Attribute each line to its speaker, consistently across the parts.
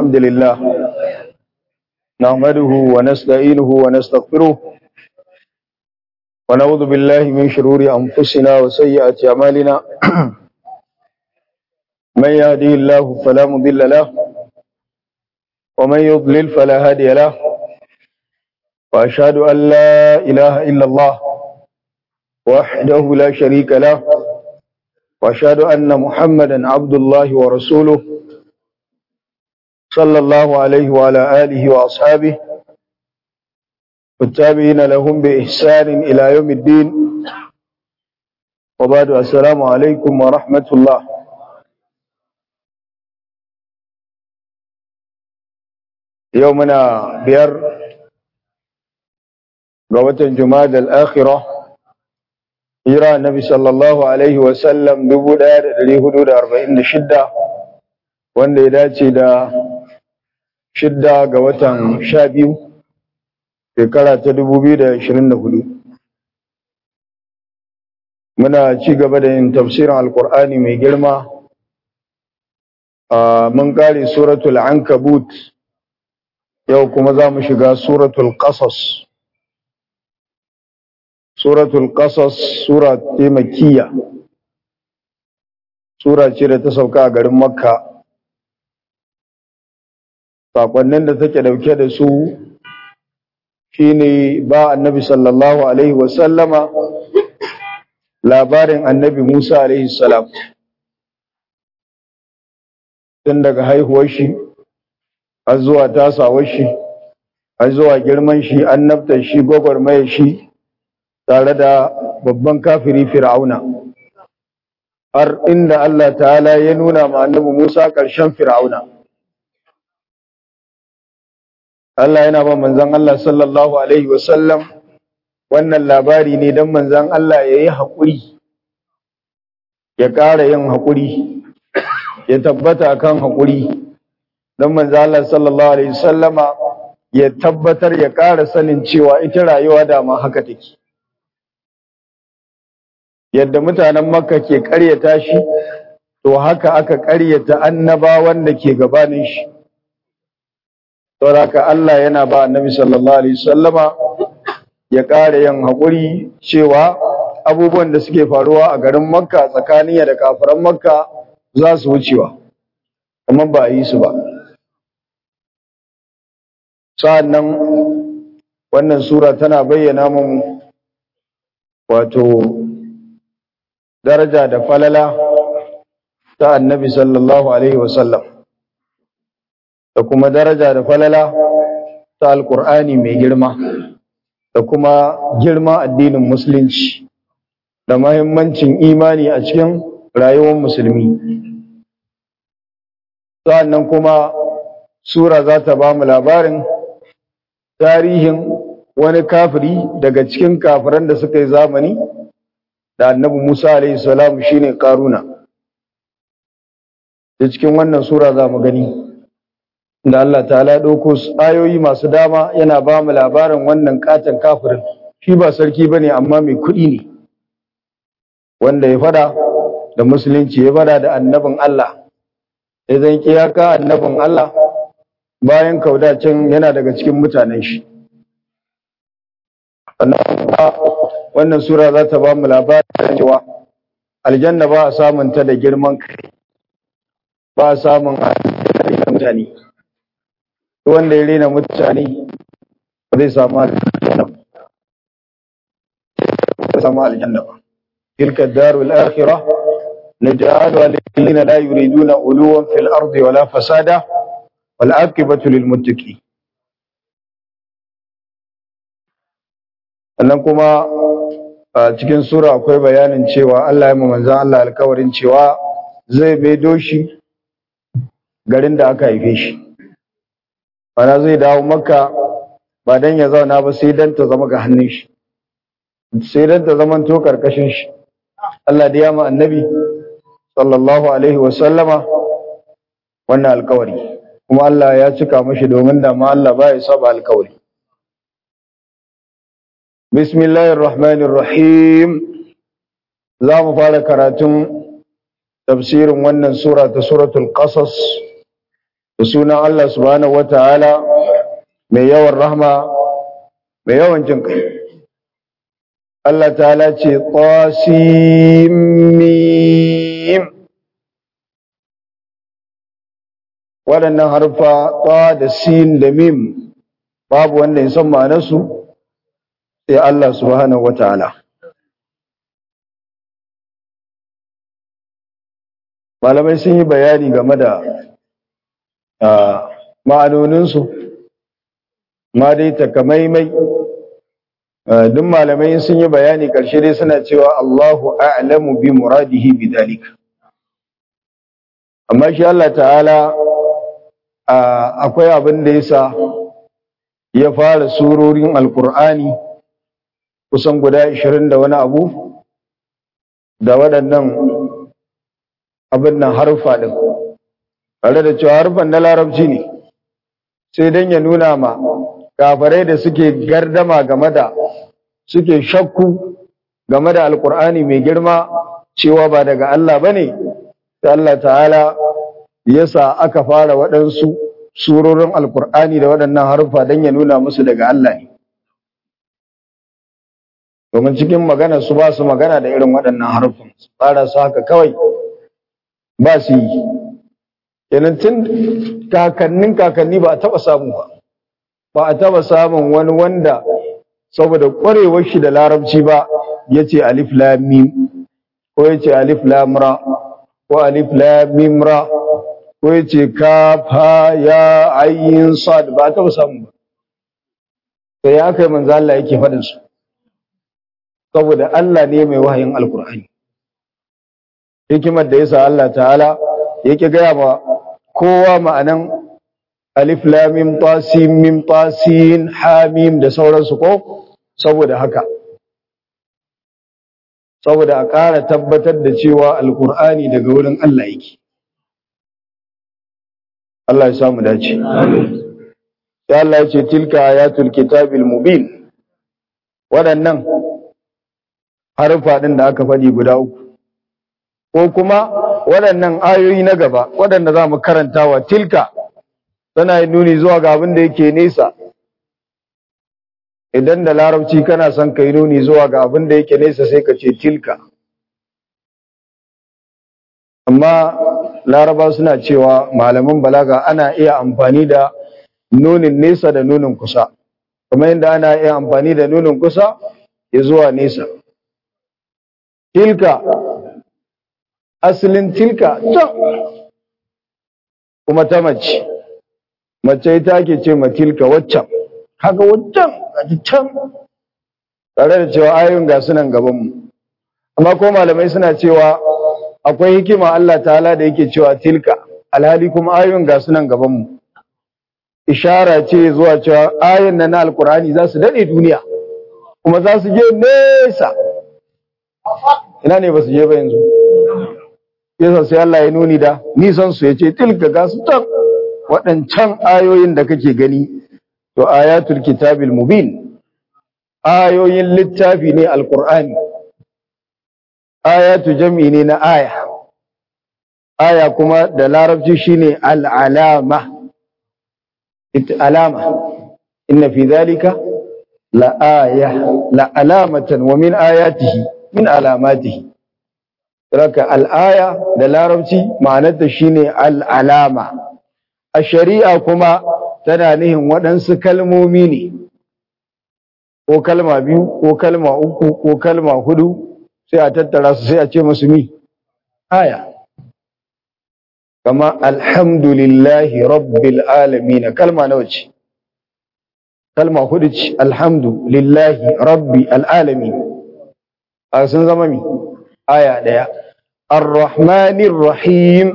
Speaker 1: الحمد لله نحمده ونستعينه ونستغفره ونعوذ بالله من شرور أنفسنا وسيئات أعمالنا من يهدي الله فلا مضل له ومن يضلل فلا هادي له وأشهد أن لا إله إلا الله وحده لا شريك له وأشهد أن محمدا عبد الله ورسوله صلى الله عليه وعلى آله وأصحابه والتابعين لهم بإحسان إلى يوم الدين وبعد السلام عليكم ورحمة الله يومنا بير قوة جماد الآخرة hira nabi sallallahu alaihi wasallam dubu ɗaya da ɗari hudu da arba'in da shidda wanda ya dace da shidda ga watan sha biyu shekara ta dubu biyu da ashirin da hudu muna ci gaba da yin tafsirin alkur'ani mai girma mun kare suratul ankabut yau kuma za mu shiga suratul qasas suratul qasas sura ce makkiya sura ce da ta sauka a garin makka sakonnin da take dauke da su shine ba annabi sallallahu alaihi wasallama labarin annabi musa alaihi salam tun daga haihuwar shi har zuwa tasawar shi har zuwa girman shi annabtar shi gwagwarmayar shi tare da babban kafiri fir'auna har inda Allah ta'ala ya nuna ma annabi Musa ƙarshen fir'auna Allah yana ba manzon Allah sallallahu alaihi wasallam wannan labari ne don manzon Allah ya yi haƙuri ya ƙara yin haƙuri ya tabbata akan haƙuri don manzon Allah sallallahu alaihi wasallama ya tabbatar ya ƙara sanin cewa ita rayuwa dama haka take yadda mutanen makka ke ƙaryata shi to haka aka ƙaryata annabawan da ke gabanin shi saboda Allah yana ba annabi sallallahu alaihi wasallama ya ƙara yin haƙuri cewa abubuwan da suke faruwa a garin makka tsakanin da kafiran makka za su wucewa amma ba a yi su ba sa'annan wannan sura tana bayyana mun wato daraja da falala ta annabi sallallahu alaihi wasallam da kuma daraja da falala ta alkur'ani mai girma da kuma girma addinin musulunci da mahimmancin imani a cikin rayuwar musulmi sa'annan kuma sura za ta ba mu labarin tarihin wani kafiri daga cikin kafiran da suka yi zamani da annabi Musa alaihi salam shine Karuna da cikin wannan sura za mu gani da Allah ta'ala dauko ayoyi masu dama yana ba mu labarin wannan katan kafirin shi ba sarki bane amma mai kuɗi ne wanda ya fada da musulunci ya fada da annabin Allah idan kiyaka annabin Allah bayan kaudacin yana daga cikin mutanen shi wannan sura za ta ba mu labarin cewa aljanna ba a samun ta da girman kai ba a samun aljanna mutane wanda ya rena mutane ba zai samu aljanna ba samu aljanna ba tilka darul akhirah naj'aluha lil ladina la yuriduna uluwan fil ardi wala fasada wal aqibatu lil muttaqin sannan kuma a cikin sura akwai bayanin cewa Allah ya manzan Allah alkawarin cewa zai maido shi garin da aka haife shi bana zai dawo makka ba dan ya zauna ba sai dan ta zama ga hannun shi sai dan ta zama to karkashin shi Allah da ya ma annabi sallallahu alaihi wa sallama wannan alkawari kuma Allah ya cika mashi domin da ma Allah ba ya saba alkawari Bismillahir Rahmanir Rahim za mu fara karatun tafsirin wannan sura ta suratul Qasas da sunan Allah subhanahu wataala mai yawan rahma mai yawan jin kai Allah ta'ala ce qasimim waɗannan harfa ta da sin da mim babu wanda ya san ma'anarsu sai Allah subhanahu wataala malamai sun yi bayani game da ma'anoninsu ma dai takamaimai duk malamai sun yi bayani ƙarshe dai suna cewa Allahu a'lamu bi muradihi bi dalika amma shi Allah ta'ala akwai abin da yasa ya fara surorin alkur'ani kusan guda 20 da wani abu da waɗannan abin nan harfa ɗin tare da cewa harfan na larabci ne sai don ya nuna ma kafarai da suke gardama game da suke shakku game da alkur'ani mai girma cewa ba daga Allah ba ne sai Allah ta'ala yasa aka fara waɗansu surorin alkur'ani da waɗannan harfa don ya nuna musu daga Allah ne domin cikin magana su ba su magana da irin waɗannan harfin su fara su haka kawai ba su yi kenan tun kakannin kakanni ba a taɓa samu ba ba a taɓa samun wani wanda saboda ƙwarewar shi da larabci ba ya ce alif lamim ko ya ce alif lamra ko alif lamimra ko ya ce kafa ya ayin sad ba a taɓa samu ba sai ya kai manzo Allah yake faɗin su saboda Allah ne mai wahayin alkur'ani hikimar da yasa Allah ta'ala yake gaya ma kowa ma'anan alif lam mim ta sin mim ta sin ha mim da sauransu ko saboda haka saboda a ƙara tabbatar da cewa alkur'ani daga wurin Allah yake Allah ya samu dace sai Allah ya ce tilka ayatul kitabil mubin waɗannan harfa ɗin da aka faɗi guda uku ko kuma waɗannan ayoyi na gaba waɗanda za mu karantawa tilka tana yin nuni zuwa ga abin da yake nesa idan da larabci kana son ka yi nuni zuwa ga abin da yake nesa sai ka ce tilka amma laraba suna cewa malaman balaga ana iya amfani da nunin nesa da nunin kusa kamar yadda ana iya amfani da nunin kusa ya zuwa nesa tilka asalin tilka can kuma ta mace mace ita ake ce ma tilka waccan haka waccan gaji can tare da cewa ayoyin ga sunan gabanmu amma ko malamai suna cewa akwai hikima Allah ta'ala da yake cewa tilka alhali kuma ayoyin ga sunan gabanmu ishara ce zuwa cewa ayoyin na alkur'ani za su daɗe duniya kuma za su je nesa ina ne ba su je ba yanzu yasa sai Allah ya nuni da nisan su yace tilka ga su tan waɗancan ayoyin da kake gani to ayatul kitabil mubin ayoyin littafi ne alqur'ani ayatu jam'i ne na aya aya kuma da larabci shine al'alama ita alama inna fi dhalika la aya la alamatan wa min ayatihi min alamatihi Raka al'aya da larabci ma'anarta shine al'alama, a shari'a kuma tana nihin waɗansu kalmomi ne, ko kalma biyu, ko kalma uku, ko kalma hudu, sai a tattara su sai a ce musu mi, aya. Kama alhamdulillahi rabbil alamina kalma nawa ce, kalma hudu ce, alhamdulillahi rabbi al'alami, a sun zama mi, aya ɗaya. الرحمن الرحيم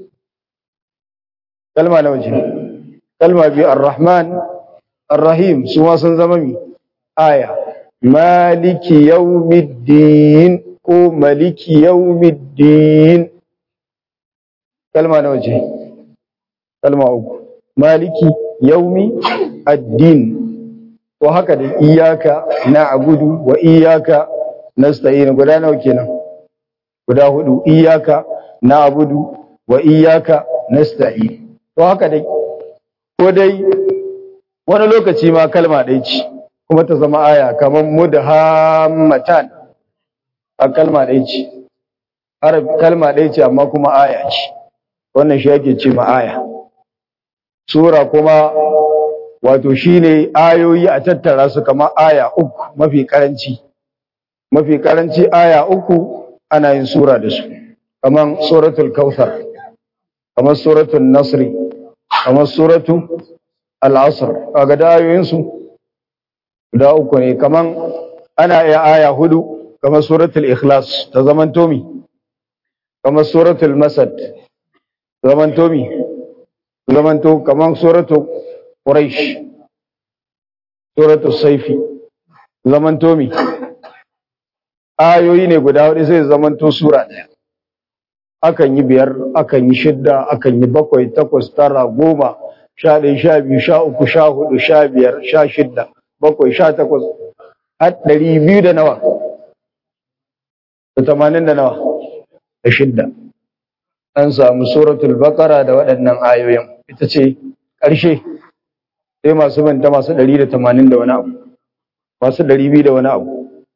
Speaker 1: كلمة نوجه كلمة بي الرحمن الرحيم سوى سنزممي آية مالك يوم الدين كو ملك يوم الدين كلمة نوجه كلمة أوك مالك يوم الدين وهكذا إياك نعبد وإياك نستعين قدانا وكينا guda hudu iyaka na'budu wa iyaka nasta'in to haka dai ko dai wani lokaci ma kalma ɗaya ce kuma ta zama aya kamar mudhammatan a kalma ɗaya ce kalma ɗaya ce amma kuma aya ce wannan shi yake ce ma aya sura kuma wato shine ayoyi a tattara su kamar aya uku mafi karanci mafi karanci aya uku ana yin sura da su kamar suratul kautsar kamar suratul nasri kamar suratul al-asr kaga da ayoyin su guda uku ne kamar ana iya aya hudu kamar suratul ikhlas ta zaman tomi kamar suratul masad zaman tomi zaman to kamar suratul quraish suratul saifi zaman tomi ayoyi ne guda hudu sai zaman to sura daya akan yi biyar akan yi shidda akan yi bakwai takwas tara goma sha ɗaya sha biyu sha uku sha hudu sha biyar sha shidda bakwai sha takwas har ɗari biyu da nawa da tamanin da nawa da shidda an samu suratul baqara da waɗannan ayoyin ita ce ƙarshe sai masu manta masu ɗari da tamanin da wani abu masu ɗari biyu da wani abu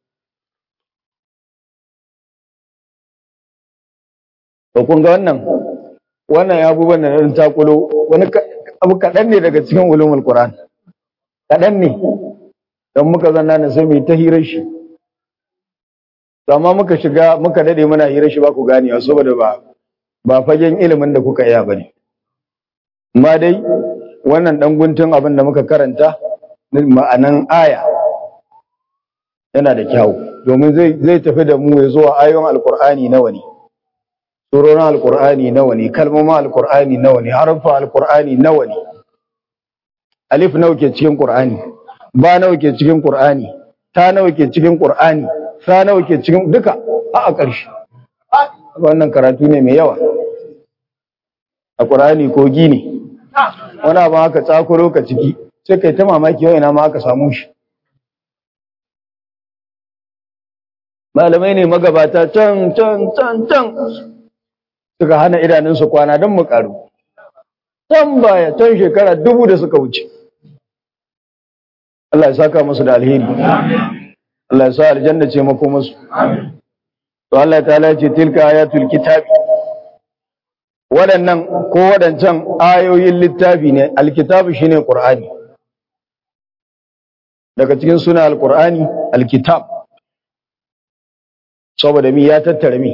Speaker 1: to kun ga wannan wannan abubuwan da na takulo wani abu kaɗan ne daga cikin ulumul qur'an kaɗan ne don muka zanna na sai mai ta hirar shi amma muka shiga muka dade muna hirar shi ba ku gane saboda ba ba fagen ilimin da kuka iya bane amma dai wannan dan guntun abin da muka karanta ma'anan aya yana da kyau domin zai zai tafi da mu ya zuwa ayoyin alqur'ani nawa ne surorin alqur'ani nawa ne kalmomin alqur'ani nawa ne harfa alqur'ani nawa ne alif nawa ke cikin qur'ani ba nawa ke cikin qur'ani ta nawa ke cikin qur'ani sa nawa ke cikin duka a a ƙarshe wannan karatu ne mai yawa a qur'ani kogi ne wani abu haka tsakuro ka ciki sai kai ta mamaki yau ina ma aka samu shi malamai ne magabata can can can can suka hana idanunsu kwana don mu karu can baya can shekara dubu da suka wuce Allah ya saka musu da alheri Allah ya sa aljanna ce mako musu to Allah ta'ala ce tilka ayatul kitabi waɗannan ko waɗancan ayoyin littafi ne alkitabu shine qur'ani daga cikin suna alqur'ani alkitab saboda mi ya tattara mi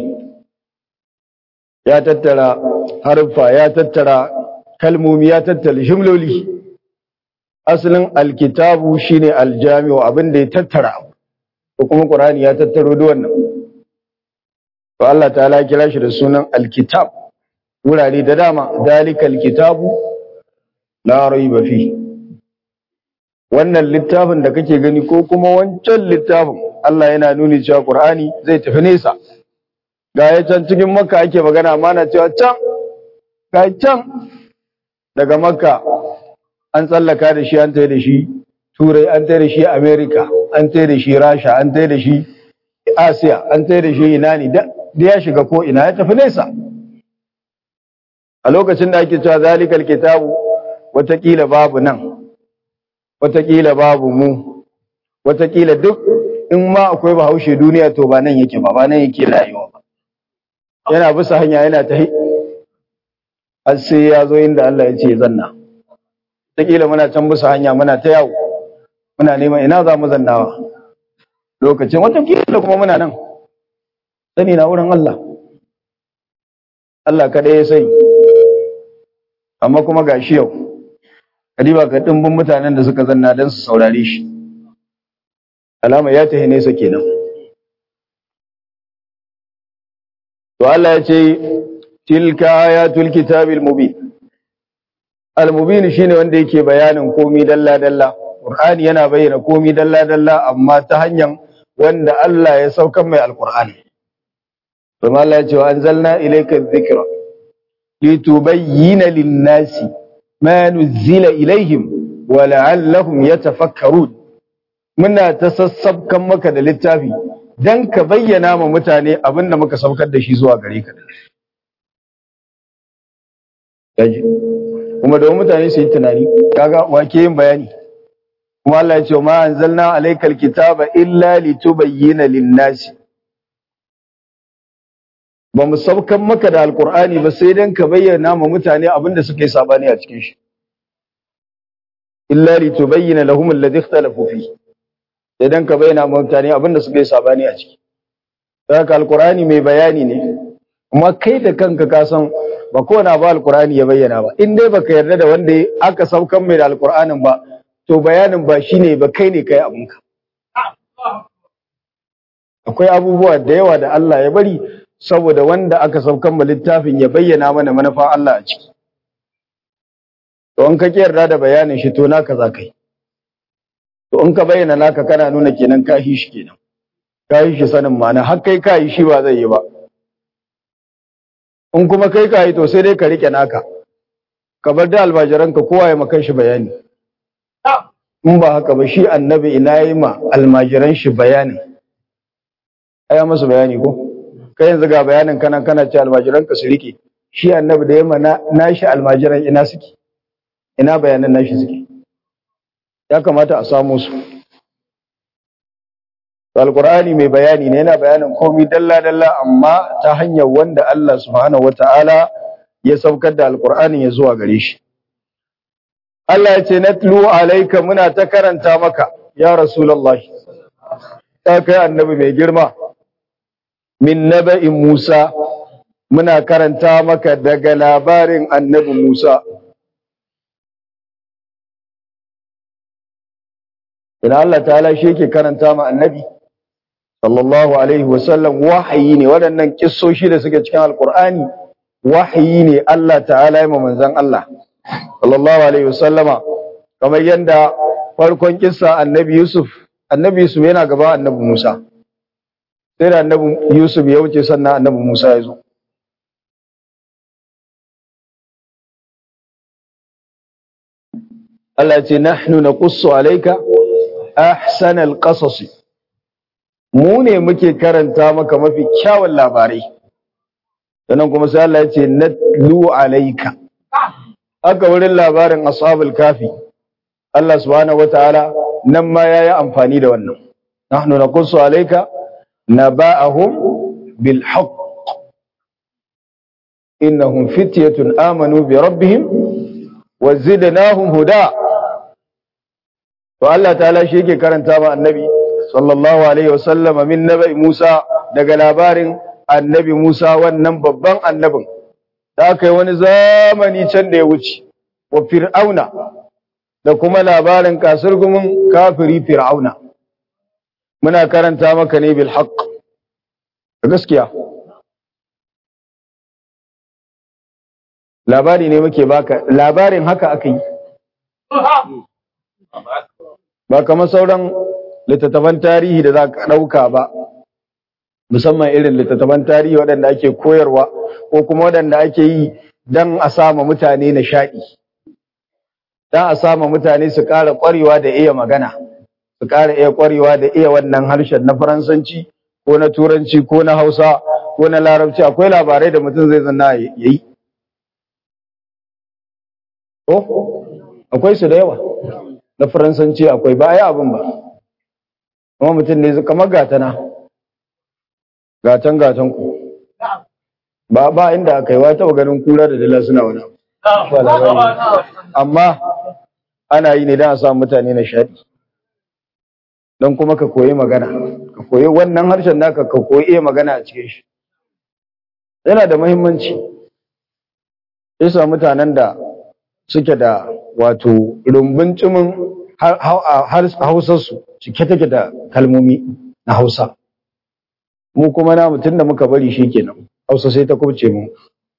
Speaker 1: ya tattara harfa ya tattara kalmomi ya tattara jimloli asalin alkitabu shine aljami'u abin da ya tattara ko kuma qur'ani ya tattaro da wannan to Allah ta'ala kira shi da sunan alkitab wurare da dama dalikal kitabu la raiba fi wannan littafin da kake gani ko kuma wancan littafin Allah yana nuni cewa qur'ani zai tafi nesa ga ya can cikin makka ake magana amma na cewa can ga can daga makka an tsallaka da shi an tai da shi turai an tai da shi america an tai da shi rasha an tai da shi asiya an tai da shi ina ne da ya shiga ko ina ya tafi nesa a lokacin da ake cewa zalikal kitabu watakila babu nan watakila babu mu watakila duk in ma akwai bahaushe duniya to ba nan yake ba ba nan yake rayuwa ba yana bisa hanya yana ta har sai ya zo inda Allah ya ce zanna watakila muna can bisa hanya muna ta yawo muna neman ina za mu zannawa lokacin watakila kuma muna nan sani na wurin Allah Allah kaɗai ya sai amma kuma ga shi yau kadiba ka dimbin mutanen da suka zanna don su saurare shi alama ya tahi nesa kenan to Allah ya ce tilka ayatul kitabil mubin al mubin shine wanda yake bayanin komi dalla dalla qur'ani yana bayyana komi dalla dalla amma ta hanyar wanda Allah ya saukar mai alqur'ani kuma Allah ya ce wa anzalna ilayka dhikra litubayyana lin-nasi ma nuzila ilaihim wa la'allahum yatafakkarun muna ta sassabkan maka da littafi dan ka bayyana ma mutane abinda muka saukar da shi zuwa gare ka kuma da mutane su yi tunani kaga wake yin bayani kuma Allah ya ce ma anzalna alaykal kitaba illa litubayyana lin-nasi ba mu saukan maka da alqur'ani ba sai dan ka bayyana ma mutane abinda suka yi sabani a cikin shi illa litubayyana lahum alladhi ikhtalafu fi sai dan ka bayyana ma mutane abinda suka yi sabani a ciki haka alqur'ani mai bayani ne kuma kai da kanka ka san ba kowane abu alqur'ani ya bayyana ba in dai baka yarda da wanda aka saukan mai da alqur'anin ba to bayanin ba shine ba kai ne kai abinka akwai abubuwa da yawa da Allah ya bari saboda wanda aka saukan ma littafin ya bayyana mana manufa Allah a ciki to in ka yarda da bayanin shi to naka za kai to in ka bayyana naka kana nuna kenan ka shi shi kenan ka yi shi sanin ma'ana har kai ka yi shi ba zai yi ba in kuma kai ka yi to sai dai ka rike naka ka bar da almajiranka kowa ya makan shi bayani in ba haka ba shi annabi ina yi ma almajiran shi bayanin aya masu bayani ko kai yanzu ga bayanin kana kana ce almajiranka su rike shi annabi da yamma na shi almajiran ina suke ina bayanan nashi suke ya kamata a samu su alqur'ani mai bayani ne yana bayanin komai dalla dalla amma ta hanyar wanda Allah subhanahu wataala ya saukar da alqur'anin ya zuwa gare shi Allah ya ce natlu alayka muna ta karanta maka ya rasulullahi ta kai annabi mai girma min naba'in Musa muna karanta maka daga labarin annabi Musa Ina Allah ta'ala shi yake karanta ma annabi sallallahu alaihi wasallam wahayi ne waɗannan kissoshi da suke cikin alkur'ani wahayi ne Allah ta'ala ya manzon Allah sallallahu alaihi wasallama kamar yadda farkon kissa annabi Yusuf annabi Yusuf yana gaba annabi Musa sai da annabi Yusuf ya wuce sannan annabi Musa ya zo Allah ce nahnu naqussu alayka ahsanal qasas mu ne muke karanta maka mafi kyawun labarai sannan kuma sai Allah ya ce natlu alayka aka wurin labarin ashabul kafi Allah subhanahu wataala nan ma yayi amfani da wannan nahnu naqussu alayka naba'ahum bil haqq innahum fityatun amanu bi rabbihim wa zidnahum huda to Allah ta'ala shi yake karanta ma annabi sallallahu alaihi wasallama min nabi Musa daga labarin annabi Musa wannan babban annabin da aka yi wani zamani can da ya wuce wa fir'auna da kuma labarin kasurgumin kafiri fir'auna muna karanta maka ne bil haqq gaskiya labari ne muke baka labarin haka aka yi ba kamar sauran littattafan tarihi da za ka ɗauka ba musamman irin littattafan tarihi waɗanda ake koyarwa ko kuma waɗanda ake yi don a sama mutane nishaɗi don a sama mutane su ƙara ƙwarewa da iya magana su ƙara iya ƙwarewa da iya wannan harshen na faransanci ko na turanci ko na hausa ko na larabci akwai labarai da mutum zai zanna ya yi akwai su da yawa na faransanci akwai ba a yi abin ba kuma mutum ne kamar gatana gatan gatan ku ba ba inda aka yi wata ganin kura da dala suna wani amma ana yi ne don a sa mutane na shaɗi don kuma ka koyi magana ka koyi wannan harshen naka ka koyi iya magana a cikin shi yana da muhimmanci isa mutanen da suke da wato rumbun cimin hausarsu cike take da kalmomi na hausa mu kuma na mutum da muka bari shi kenan hausa sai ta kubce mu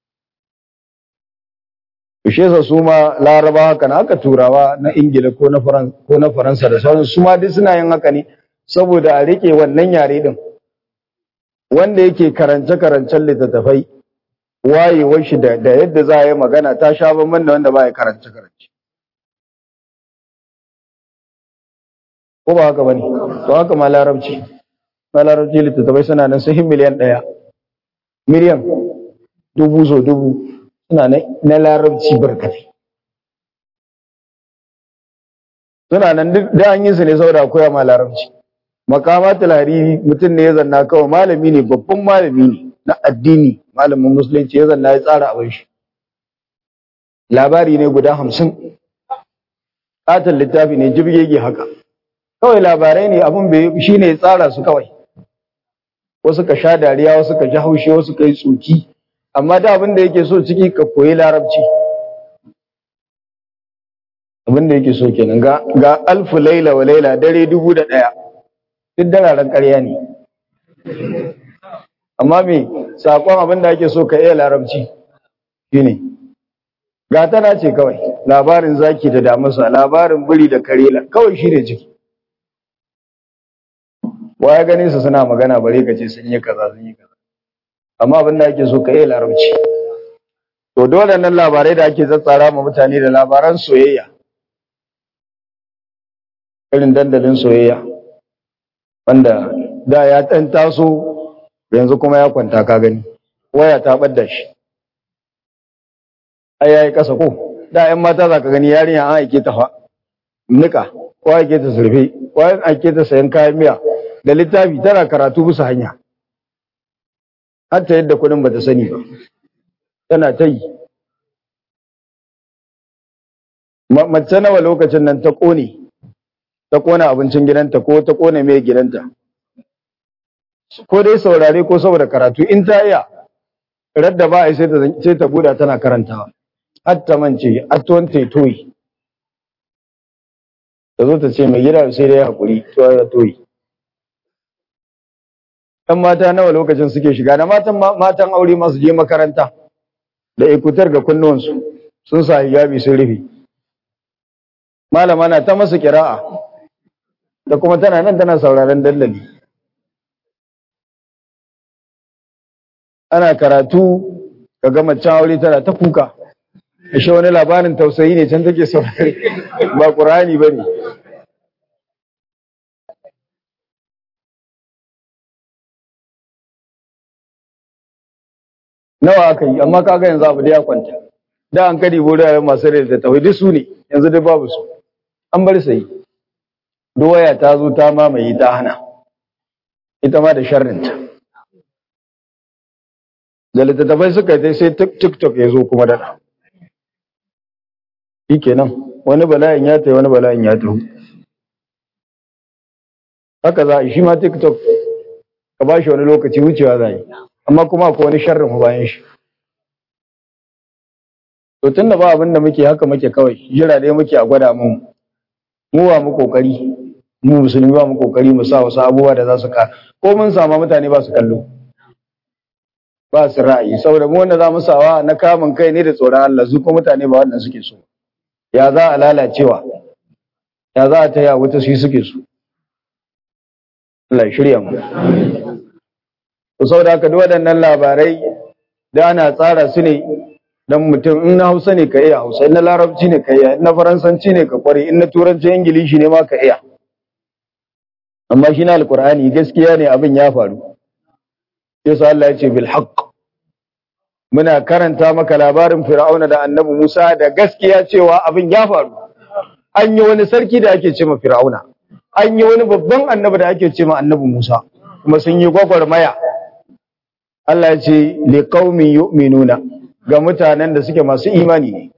Speaker 1: Kushe sa su ma laraba haka na aka turawa na ingila ko na faransa da sauran su ma duk suna yin haka ne saboda a rike wannan yare din wanda yake karance-karancen littattafai wayewar shi da yadda za a yi magana ta sha bamban da wanda ba ya karance-karance ko ba haka bane to haka ma larabci ma larabci littattafai suna nan sun miliyan ɗaya miliyan dubu so dubu suna na larabci barkatai suna nan duk da an yi su ne saboda koya ma larabci makamatul hariri mutum ne ya zanna kawai malami ne babban malami ne na addini malamin musulunci ya zanna ya tsara abin shi labari ne guda hamsin katon littafi ne jibgege haka kawai labarai ne abin bai shi ne ya tsara su kawai wasu ka sha dariya wasu ka ji haushi wasu ka yi tsoki amma da abin da yake so ciki ka koyi larabci abin da yake so kenan ga ga alfu laila wa laila dare dubu da ɗaya duk dararen ƙarya ne amma me saƙon abin da ake so ka iya larabci shine ga tana ce kawai labarin zaki da damusa labarin biri da karela kawai shi ne ciki wa ya gane su suna magana bare ka ce sun yi kaza sun yi kaza amma abin da ake so ka iya larabci to dole nan labarai da ake tsatsara ma mutane da labaran soyayya irin dandalin soyayya wanda da ya ɗan taso yanzu kuma ya kwanta ka gani waya ta ɓadda shi ai yayi ƙasa ko da ƴan mata za ka gani yarinya an aike ta fa nika ko aike ta surfe ko an aike ta sayan kayan miya da littafi tana karatu bisa hanya har ta yadda kuɗin bata sani ba tana ta yi mace nawa lokacin nan ta ƙone ta kona abincin gidanta ko ta kona mai gidanta ko dai saurare ko saboda karatu in ta iya radda ba a sai ta sai ta buda tana karantawa har ta mance atton ta toyi ta zo ta ce mai gida sai dai hakuri to ya toyi ɗan mata nawa lokacin suke shiga da matan matan aure ma su je makaranta da ikutar ga kunnuwansu sun sa hijabi sun rufe malama na ta masa kira'a da kuma tana nan tana sauraron dandali ana karatu ka ga macen aure tana ta kuka ashe wani labarin tausayi ne can take saurare ba qur'ani bane nawa aka yi amma kaga yanzu abu da ya kwanta da an kadi bore masu rai da tauhidi su ne yanzu dai babu su an bar sai doya ta zo ta mamaye ta hana ita ma da sharrinta da littattafai suka yi sai tiktok ya zo kuma daɗa shi kenan wani bala'in ya ta wani bala'in ya taho haka za a shi ma tiktok ka ba shi wani lokaci wucewa za yi amma kuma akwai wani sharrin bayan shi to tun da ba abin da muke haka muke kawai jira dai muke a gwada mu mu wa mu kokari mu musulmi ba mu kokari mu sa wasu abubuwa da za su ka ko mun sama mutane ba su kallo ba su ra'ayi saboda mu wanda za mu sawa na kamun kai ne da tsoron Allah su ko mutane ba wannan suke so ya za a lalacewa ya za a taya wuta su suke so Allah shirya mu to saboda haka duk waɗannan labarai da ana tsara su ne dan mutum in na Hausa ne ka iya Hausa in na Larabci ne ka iya in na Faransanci ne ka kware in na Turanci Ingilishi ne ma ka iya amma shi na Alƙur'ani gaskiya ne abin ya faru sai sa Allah ya ce bil haqq muna karanta maka labarin Fir'auna da Annabi Musa da gaskiya cewa abin ya faru an yi wani sarki da ake ce ma Fir'auna an yi wani babban annabi da ake ce ma Annabi Musa kuma sun yi gwagwarmaya Allah ya ce liqaumin yu'minuna ga mutanen da suke masu imani ne.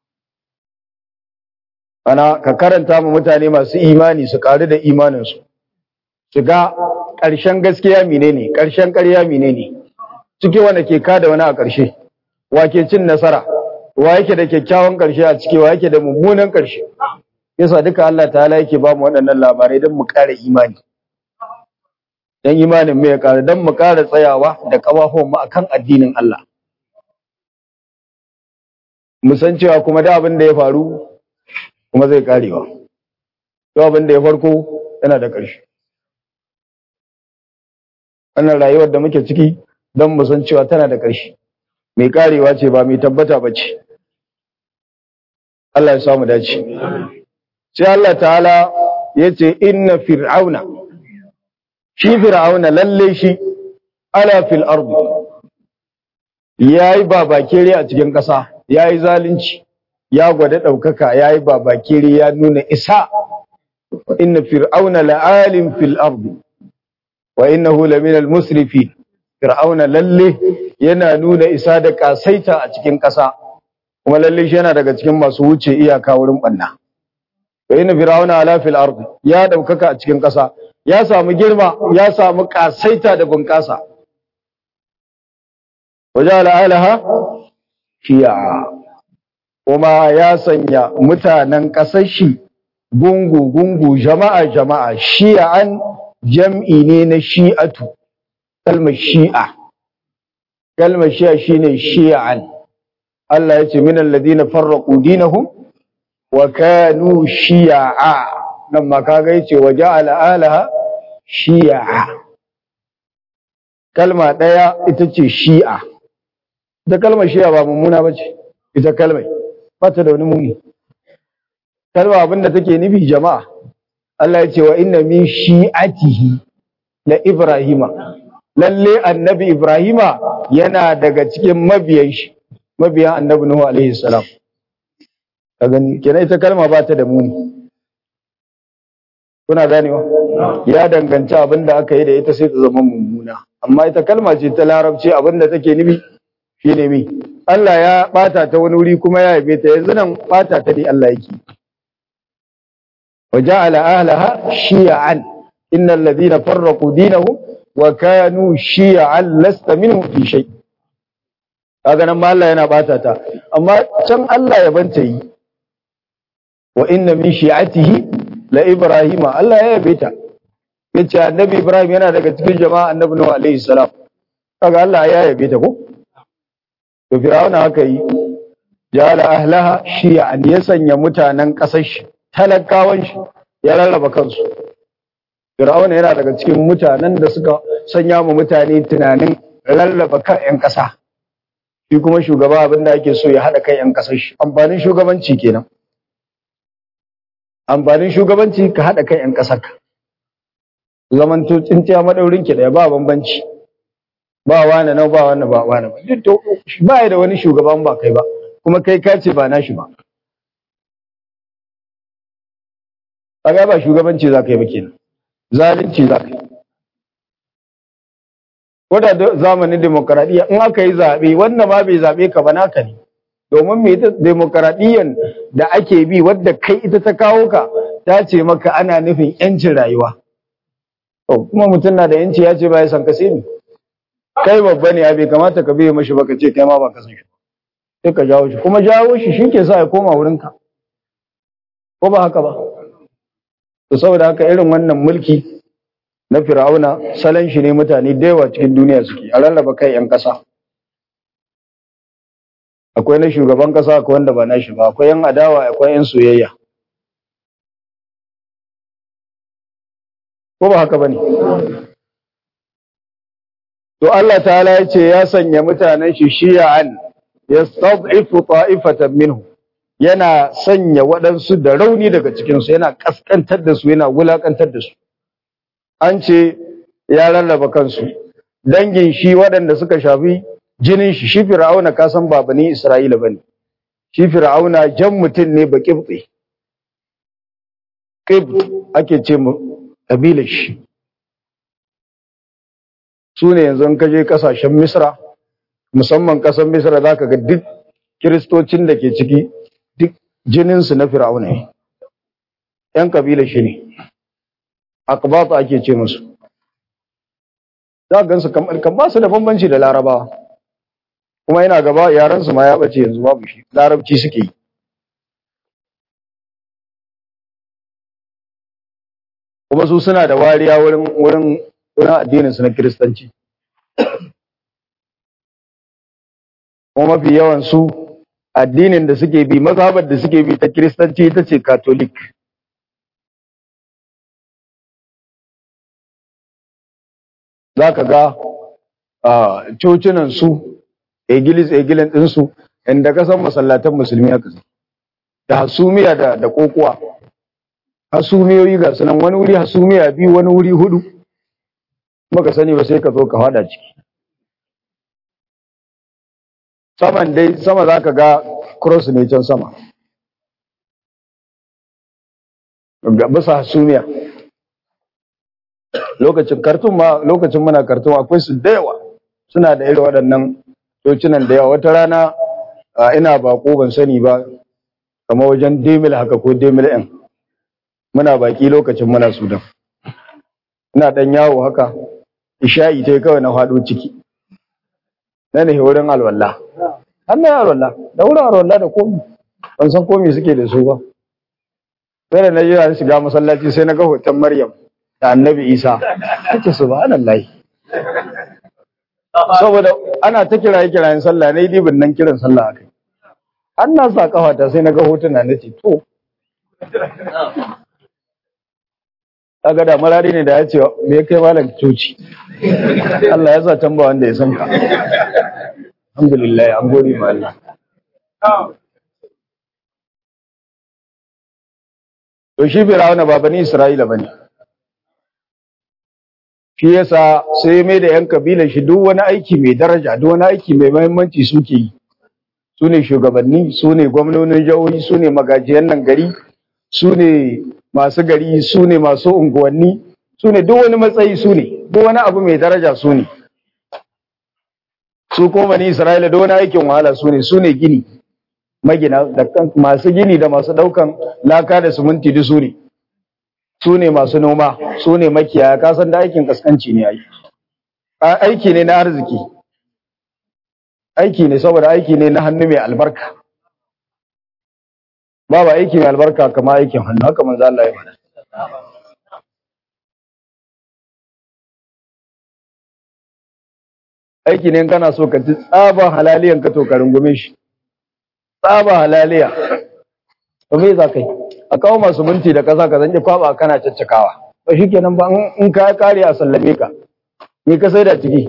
Speaker 1: Ana ka karanta ma mutane masu imani su ƙaru da imaninsu, su ga ƙarshen gaskiya mine ne, ƙarshen ƙarya mine ne, ciki wanda ke kada wani a ƙarshe, wa ke cin nasara, wa yake da kyakkyawan ƙarshe a ciki, wa yake da mummunan ƙarshe. Yasa duka Allah ta yake ba mu waɗannan labarai don mu ƙara imani. Don imanin mu ya ƙara, don mu ƙara tsayawa da ƙafafuwan mu akan addinin Allah. mu san cewa kuma da abin da ya faru kuma zai karewa da abin da ya farko yana da ƙarshe wannan rayuwar da muke ciki don mu san cewa tana da ƙarshe mai karewa ce ba mai tabbata ba ce Allah ya samu dace sai Allah ta'ala ya ce inna fir'auna shi fir'auna lalle shi ala fil ardi yayi babakere a cikin ƙasa ya yi zalunci ya gwada ɗaukaka ya yi babakiri ya nuna isa inna fir'auna la'alim fil ardi wa innahu laminal musrifin fir'auna lalle yana nuna isa da kasaita a cikin ƙasa kuma lalle shi yana daga cikin masu wuce iyaka wurin banna wa inna fir'auna ala fil ardi ya ɗaukaka a cikin ƙasa ya samu girma ya samu kasaita da bunƙasa waja'ala alaha shi'a kuma ya sanya mutanen ƙasar shi gungu-gungu jama'a-jama'a shi'an jam'i ne na shi'atu kalmar shi'a kalmar shi'a shine shi'an Allah ya ce minan ladina farraqu dinahum wa kanu shi'a nan ma kaga yace wa ja'ala alaha shi'a kalma daya ita ce shi'a ita kalmar shi'a ba mummuna bace ita kalmar bata da wani muni kalma abinda take nufi jama'a Allah ya ce wa inna min shi'atihi la ibrahima lalle annabi ibrahima yana daga cikin mabiyan shi mabiyan annabi nuhu alaihi salam ka gani kenan ita kalma bata da muni kuna ganewa ya danganci abinda aka yi da ita sai ta zama mummuna amma ita kalma ce ta larabci abinda take nufi shine mi Allah ya bata ta wani wuri kuma ya yabe ta yanzu nan bata ta dai Allah yake وجعل أهلها شيعا إن الذين فرقوا دينهم وكانوا شيعا لست منهم في شيء kaga nan ma Allah yana bata ta amma can Allah ya banta yi wa inna min shi'atihi la ibrahima Allah ya yabe ta yace annabi ibrahim yana daga cikin jama'a annabi nuhu alaihi salam kaga Allah ya yabe ta ko to fir'auna haka yi jala ahlaha shi'an ya sanya mutanen kasar shi talakawan shi ya rarraba kansu fir'auna yana daga cikin mutanen da suka sanya mu mutane tunanin rarraba kan 'yan ƙasa shi kuma shugaba abin da ake so ya haɗa kan 'yan ƙasar shi amfanin shugabanci kenan amfanin shugabanci ka haɗa kan 'yan ƙasar ka zamanto tsintiya madaurin ki da ba bambanci ba wani na ba wani ba wani ba duk to ba da wani shugaban ba kai ba kuma kai ka ce ba nashi ba kaga ba shugabanci za ka yi ba kenan zalunci za ka yi wadda zamanin demokaradiyya in aka yi zaɓe wannan ma bai zaɓe ka ba naka ne domin me ita demokaradiyyan da ake bi wadda kai ita ta kawo ka ta ce maka ana nufin yancin rayuwa to kuma mutum na da yanci ya ce ba ya san ka sai ni kai babba ne ya bai kamata ka biye mashi ba ka ce kai ma ba ka san shi sai ka jawo shi kuma jawo shi shi ke sa ya koma wurinka ko ba haka ba to saboda haka irin wannan mulki na fir'auna salon shi ne mutane da yawa cikin duniya suke a rarraba kai yan ƙasa akwai na shugaban ƙasa akwai wanda ba na shi ba akwai yan adawa akwai yan soyayya ko ba haka bane to Allah ta'ala ya ce ya sanya mutanen shi shi'an yastad'ifu ta'ifatan minhu yana sanya waɗansu da rauni daga cikinsu yana ƙasƙantar da su yana wulaƙantar da su an ce ya rarraba kansu dangin shi waɗanda suka shafi jinin shi shi fir'auna ka san ba bani isra'ila bane shi fir'auna jan mutum ne ba kibbe kib ake ce mu kabilar shi su ne yanzu ka je kasashen misra musamman ƙasar misra za ka ga duk kiristocin da ke ciki duk jininsu na fir'auna ne ‘yan kabilar shi ne akbata ake ce musu za gansu kamar kan ba su da bambanci da larabawa kuma yana gaba yaransu ma ya bace yanzu babu shi larabci suke yi kuma su suna da wariya wurin wurin wurin addinin su na kiristanci kuma mafi yawan su addinin da suke bi mazhabar da suke bi ta kiristanci ita ce katolik za ka ga cocinan su egilis egilin ɗinsu inda ka san masallatan musulmi haka da hasumiya da da kokowa hasumiyoyi ga sunan wani wuri hasumiya biyu wani wuri hudu maka sani ba sai ka zo ka fada ciki saman dai sama za ka ga cross ne can sama ga bisa hasumiya lokacin kartun ma lokacin muna kartun akwai su da yawa suna da irin waɗannan tocinan da yawa wata rana ina bako ban sani ba kamar wajen demil haka ko demil ɗin muna baki lokacin muna sudan ina ɗan yawo haka isha'i ta kawai na faɗo ciki na ne wurin alwala har na alwala da wurin alwala da komi ban san komi suke da su ba sai da na yi shiga masallaci sai na ga hoton maryam da annabi isa take subhanallahi saboda ana ta kiraye kirayen sallah na yi dibin nan kiran sallah akai an na sa kafata sai na ga hotuna na ce to kaga da marari ne da ya ce me ya kai malam coci Allah ya sa can ba wanda ya san ka alhamdulillah an gode ma Allah to shi Fir'auna ba bani Isra'ila bane shi yasa sai mai da yan kabilar shi duk wani aiki mai daraja duk wani aiki mai muhimmanci suke yi su ne shugabanni su ne gwamnonin jihohi su ne magajiyan nan gari su ne masu gari su ne masu unguwanni su ne duk wani matsayi su ne duk wani abu mai daraja su ne su kuma bani isra'ila duk wani aikin wahala su ne su ne gini magina da masu gini da masu daukan laka da siminti duk su ne su ne masu noma su ne makiyaya kasan da aikin kaskanci ne aiki aiki ne na arziki aiki ne saboda aiki ne na hannu mai albarka babu aiki mai albarka kama aikin hannu haka manzo Allah ya faɗa aiki ne kana so ka ci tsaba halaliyan ka to ka rungume shi tsaba halaliya to me za kai a kawo masu minti da kasa ka zanke kwaba kana caccakawa ba shikenan ba in ka kare a sallame ka me ka sai da ciki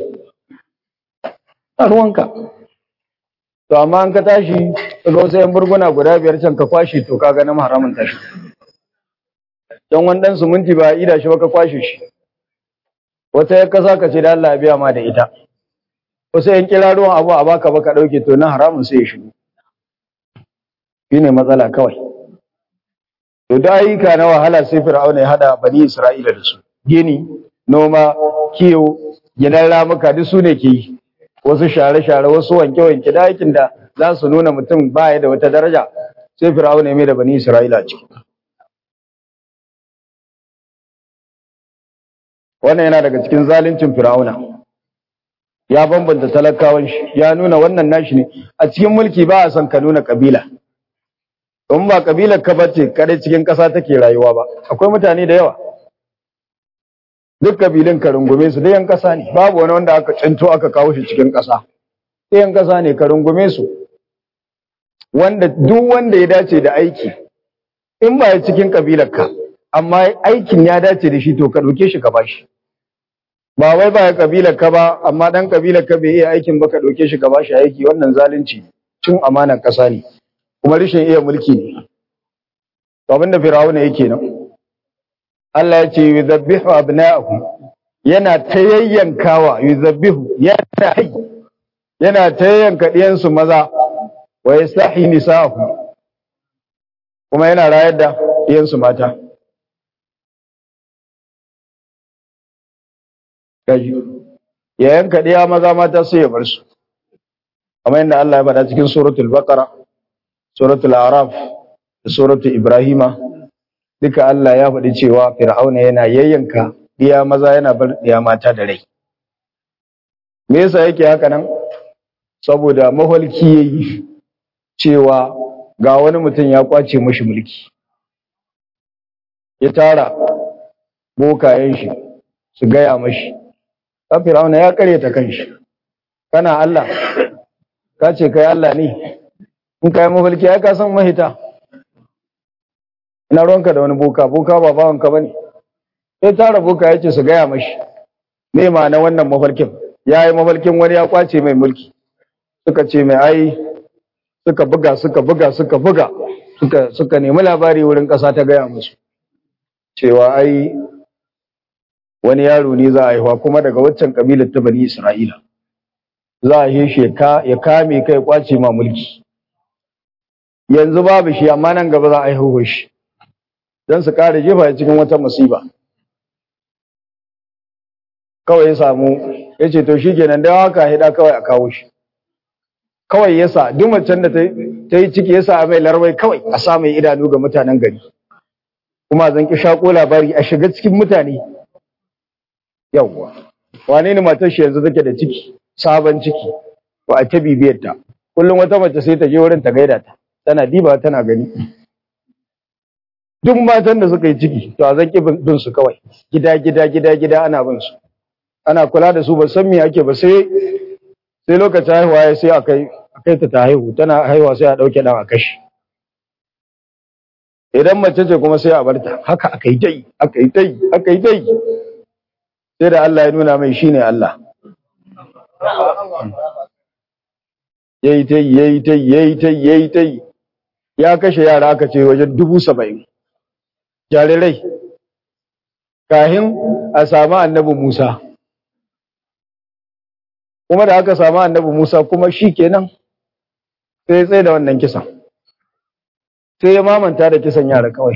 Speaker 1: a ruwanka to amma an ka tashi ga wasu yan burguna guda biyar can ka kwashe to ka ganin haramun tashi don wani dan suminti ba a ida shi ba ka kwashe shi wata ya kasa ka ce da Allah biya ma da ita wasu yan kira ruwan abu a baka baka dauke to na haramun sai ya shigo shine matsala kawai to da ayyuka na wahala sai fir'auna ya hada bani isra'ila da su gini noma kiwo gidan ramuka duk su ne ke yi wasu share-share wasu wanke-wanke da aikin da za su nuna mutum baya da wata daraja sai fir'auna ya mai da bani isra'ila ciki wannan yana daga cikin zaluncin fir'auna ya bambanta talakawan shi ya nuna wannan nashi ne a cikin mulki ba a son ka nuna kabila in ba kabilar ka bace kadai cikin ƙasa take rayuwa ba akwai mutane da yawa duk kabilun ka rungume su da yan ƙasa ne babu wani wanda aka cinto aka kawo shi cikin ƙasa da yan ƙasa ne ka rungume su wanda duk wanda ya dace da aiki in ba ya cikin kabilar ka amma aikin ya dace da shi to ka ɗauke shi ka bashi ba wai ba ya kabilar ka ba amma dan kabilar ka bai iya aikin ba ka ɗauke shi ka bashi aiki wannan zalunci cin amanar ƙasa ne kuma rashin iya mulki ne to abinda firawuna yake nan Allah ya ce yuzabbihu abna'ahum yana tayayyankawa yuzabbihu yana hay yana tayayyanka diyan su maza wa yastahi nisa'ahum kuma yana rayar da diyan su mata kaji ya yanka diya maza mata sai ya bar su kamar yadda Allah ya faɗa cikin suratul baqara suratul araf da suratul ibrahima duka Allah ya faɗi cewa fir'auna yana yayyanka diya maza yana bar diya mata da rai me yasa yake haka nan saboda maholki yayi cewa ga wani mutum ya kwace mashi mulki ya tara bokayen shi su gaya mashi ta fir'auna ya karyata kanshi kana Allah ka ce kai Allah ne in ka yi mafarki ya ka san mahita ina ruwanka da wani boka boka ba bawanka ba ne sai tara boka ya ce su gaya mashi me ma'ana wannan mafarkin ya yi mafarkin wani ya kwace mai mulki suka ce mai ai suka buga suka buga suka buga suka suka nemi labari wurin ƙasa ta gaya musu cewa ai wani yaro ne za a haihuwa kuma daga waccan kabilar ta bani isra'ila za a yi shi ya kame kai kwace ma mulki yanzu babu shi amma nan gaba za a haihu shi don su kare jefa cikin wata musiba kawai ya samu ya ce to shi kenan da haka hida kawai a kawo shi kawai ya sa duk macen da ta yi ciki ya sa mai larwai kawai a sa mai idanu ga mutanen gari kuma zan ki shako labari a shiga cikin mutane yawwa wane ne matar shi yanzu take da ciki sabon ciki ba a ta bibiyar ta kullum wata mace sai ta je wurin ta gaida ta tana diba tana gani duk matan da suka yi ciki to a zan ki bin su kawai gida gida gida gida ana bin su ana kula da su ba san me ake ba sai sai lokacin haihuwa ya sai akai akai ta ta haihu tana haihuwa sai a dauke dan a kashi idan mace ce kuma sai a barta haka akai dai akai dai akai dai sai da Allah ya nuna mai shine Allah yayi tai yayi tai yayi tai yayi tai ya kashe yara aka ce wajen dubu saba'in jarirai kahin a samu annabi Musa kuma da aka samu annabi Musa kuma shi kenan sai ya tsaye da wannan kisan sai ya mamanta da kisan yara kawai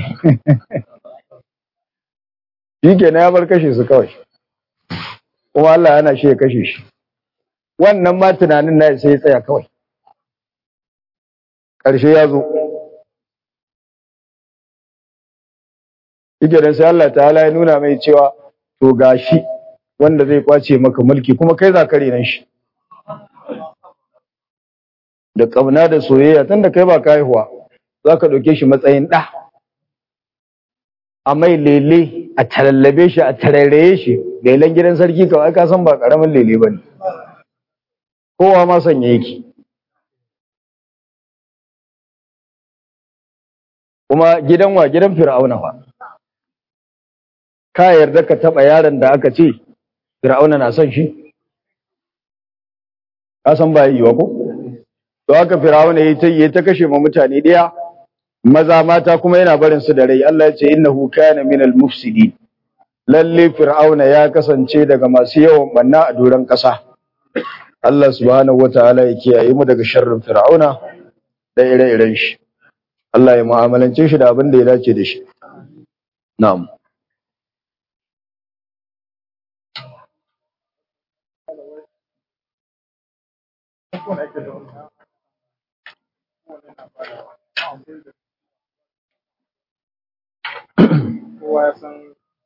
Speaker 1: shi kenan ya bar kashe su kawai kuma Allah yana shi ya kashe shi wannan ma tunanin na sai ya tsaya kawai ƙarshe ya zo shi sai Allah ta'ala ya nuna mai cewa to gashi wanda zai kwace maka mulki kuma kai za ka renan shi da ƙauna da soyayya tun da kai ba ka haihuwa za ka ɗauke shi matsayin ɗa a mai lele a talallabe shi a tarairaye shi lelen gidan sarki kawai ka san ba ƙaramin lele ba ne kowa ma sanya yake kuma gidan wa gidan fir'auna fa ka yarda ka taɓa yaron da aka ce fir'auna na son shi ka san ba yi wa ko to haka fir'auna yayi ta yayi ta kashe ma mutane daya maza mata kuma yana barin su da rai Allah ya ce innahu kana minal mufsidin lalle fir'auna ya kasance daga masu yawan banna a doron ƙasa Allah subhanahu wataala ya kiyaye mu daga sharrin fir'auna da ire-iren shi Allah ya mu'amalance shi da abin da ya dace da shi na'am
Speaker 2: kowa ya san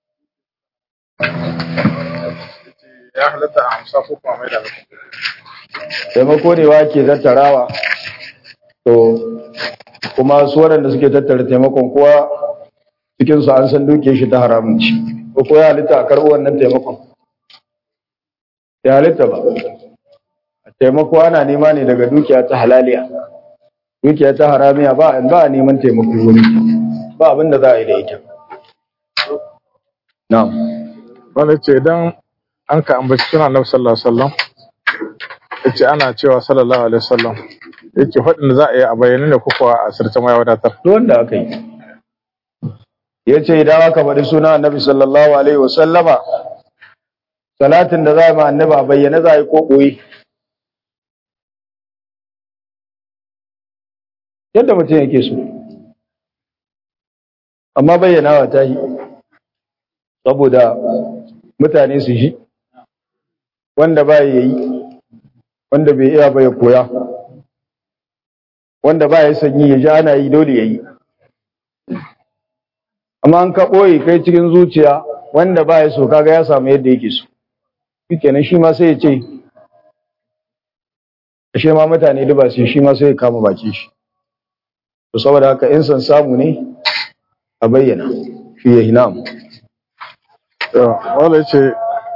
Speaker 2: ya halatta a hamsa ko kuma mai da
Speaker 1: taimako ne wa ke tattarawa to kuma su waɗanda suke tattara taimakon kowa cikinsu an san duke shi ta haramun ci ko ko ya halitta a karɓi wannan taimakon ya halitta ba taimako ana nema ne daga dukiya ta halaliya dukiya ta haramiya ba ba a neman taimako wuri ba abin da za a yi da ita na'am
Speaker 2: wanda ce idan an ka ambaci suna annabi sallallahu alaihi wasallam yace ana cewa sallallahu alaihi wasallam yace faɗin da za a yi a bayyane ne ko kuwa a sirce mai wadatar
Speaker 1: duk wanda aka yi ya ce idan aka faɗi suna annabi sallallahu alaihi wasallama salatin da za a ma annabi a bayyane za a yi ko ɓoye yadda mutum yake so amma bayyanawa ta yi saboda mutane su ji wanda ba ya yi wanda bai iya ba ya koya wanda ba ya sanyi ya ji ana yi dole ya yi amma an ka ɓoye kai cikin zuciya wanda ba ya so kaga ya samu yadda yake so shi kenan shi ma sai ya ce ashe ma mutane duba su shi ma sai ya kama baki shi to saboda haka in san samu ne a bayyana shi ya hinam
Speaker 2: wanda yace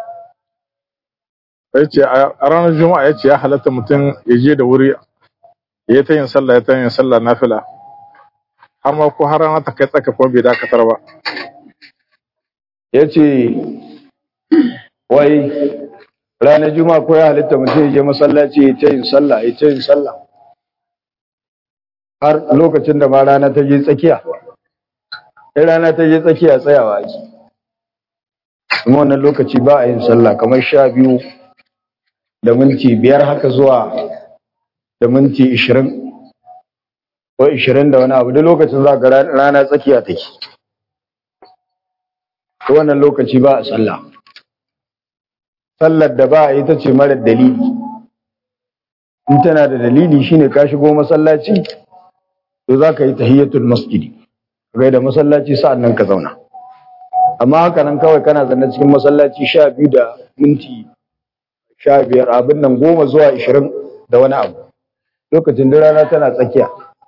Speaker 2: yace a ranar juma'a yace ya halatta mutum ya je da wuri ya ta yin sallah ya ta yin sallah nafila har ma ko har rana ta kai tsaka ko bai dakatar ba
Speaker 1: ya ce wai ranar juma'a ko ya halitta mutum ya je masallaci ya ta yin sallah ya ta yin sallah har lokacin da ma rana ta je tsakiya in rana ta je tsakiya tsayawa ake kuma wannan lokaci ba a yin sallah kamar sha biyu da minti biyar haka zuwa da minti ishirin ko ishirin da wani abu da lokacin za ga rana tsakiya take to wannan lokaci ba a sallah sallar da ba a ita ce mara dalili in tana da dalili shine ka shigo masallaci to za ka yi tahiyyatul masjidi kai da masallaci sa'an nan ka zauna amma haka nan kawai kana zanne cikin masallaci sha biyu da minti sha biyar abin nan goma zuwa ishirin da wani abu lokacin da rana tana tsakiya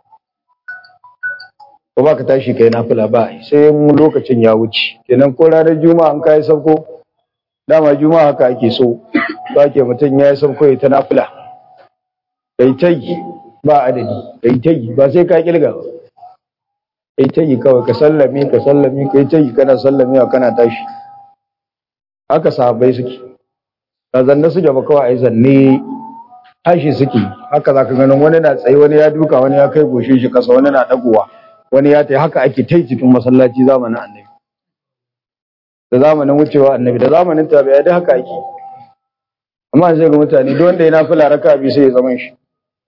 Speaker 1: ko ba ka tashi kai nafila ba sai lokacin ya wuce kenan ko ranar juma'a an kai sauko dama juma'a haka ake so ba ke mutum ya yi sauko ya ta nafila kai ta yi ba adadi kai ta yi ba sai ka kilga ba kai ta yi kawai ka sallame ka sallame kai ta yi kana sallamewa kana tashi haka sahabbai suke ba zanne suke ba kawai ai zanne tashi suke haka zaka ganin wani na tsaye wani ya duka wani ya kai goshe shi kasa wani na dagowa wani ya tai haka ake tai cikin masallaci zamanin annabi da zamanin wucewa annabi da zamanin tabi'a da haka ake amma sai ga mutane duk wanda ya nafila raka bi sai ya zama shi